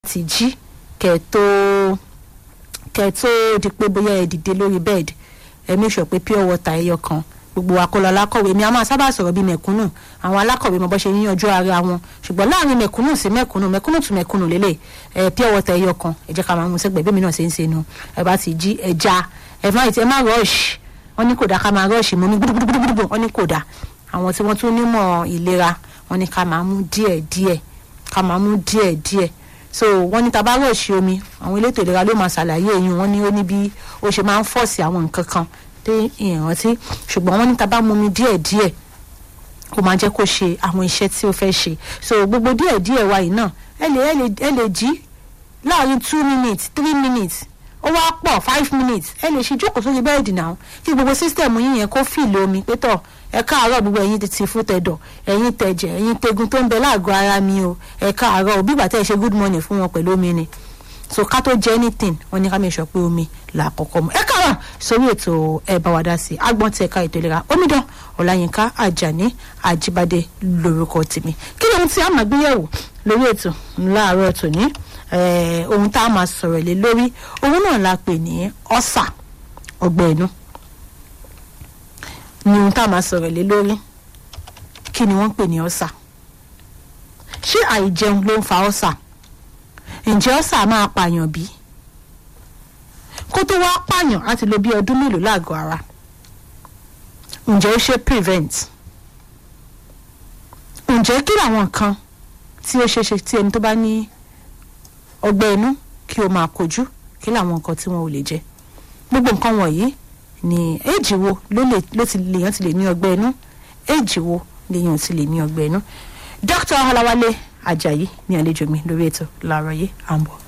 ti jí kẹ́ tó kẹ́ tó di pé bóyá ẹ dìde lórí bẹ́ẹ̀dì ẹ make sure pé pure water ẹyọ kan gbogbo wa kó lọ alákọ̀wé mi a máa sábà sọ̀rọ̀ bíi mẹ̀kúnnù àwọn alákọ̀wé mo bọ́ ṣe yíyanjú ara wọn ṣùgbọ́n láàrin mẹ̀kúnnù sí mẹ̀kúnnù mẹ̀kúnnù tún mẹ̀kúnnù lélẹ̀ ẹ pure water ẹyọ kan ẹ jẹ́ ká máa mú sẹ́gbẹ̀ẹ́ bí mi náà ṣe ń ṣe nu ẹ bá ti jí ẹja ẹ má ẹ má rush wọ́n ní kò dá ká máa rush mú mi gbúdúgbúdúgbúdú wọ́n ní kò dá àwọn tí wọ́n tún nímọ̀ ìlera wọ́n ní ká máa mú díẹ̀ díẹ̀ ká máa mú díẹ̀ díẹ̀ so wọ́n ní tá bá rush omi àwọn elétò ìlera ló máa ṣàlàyé eyín wọ́n ní ó ní bí ó ṣe máa ń fọ́ọ̀sì àwọn nǹkan kan dé ìrántí ṣùgbọ́n wọ́n ní tá bá mú mi díẹ̀ díẹ̀ ó máa jẹ́ kó ṣe àwọn iṣẹ́ tí ó fẹ́ ṣe so gbogbo díẹ̀ díẹ̀ wa yìí náà ẹ lè ẹ lè ẹ lè jí láàrin two minutes three minutes ó wá pọ̀ five minutes ẹ lè ṣe jókòó sórí bẹ́ẹ̀dì náà kí gbogbo sísítẹ̀mù yín yẹn kó fìlì omi pé tọ̀ ẹ káàárọ̀ gbogbo ẹ̀yin ti fún tẹ̀dọ̀ ẹ̀yin tẹ̀jẹ̀ ẹ̀yin tegun tó ń bẹ láàgọ́ ara mi o ẹ káàárọ̀ òbí ìgbà tẹ́ ẹ ṣe good morning fún wọn pẹ̀lú omi ni so ká tó jẹ anything wọn ní ká mi sọ pé omi là kọ́kọ́ mu ẹ káàárọ̀ sórí ètò ẹ bá wa dá sí agbọn tí ẹ̀ka ètò ìlera omidan ọláyínká àjàní àjíbádé lórúkọ tèmi kí ni ohun tí a máa gbéyẹ̀wò lórí ètò láàárọ̀ tòní ohun tá a máa sọ̀rọ̀ lé lórí ohun náà la pè ní ọ̀sà ọgbẹ́ inú ni ohun tá a máa sọ̀rọ̀ lé lórí kí ni wọ́n pè ní ọ̀sà ṣé àìjẹun ló ń fa ọ̀sà ǹjẹ́ ọ̀sà máa pààyàn bí kó tó wá pààyàn láti lo bí ọdún mélòó láàgọ́ ara ǹjẹ́ ó ṣe prevent ǹjẹ́ kí làwọn nǹkan tí ó ṣeé ṣe tí ẹni tó bá ní ọgbẹ́ inú kí o máa kojú kí làwọn nǹkan tí wọn ò lè jẹ gbogbo nǹkan wọ̀nyí ní éèjì wo ló ti lèèyàn ti lè ní ọgbẹ́ inú éèjì wo lèèyàn ti lè ní ọgbẹ́ inú dr ọlọ́wálé ajayi ní àlejò mi lórí ètò láàárọ̀ yìí à ń bọ̀.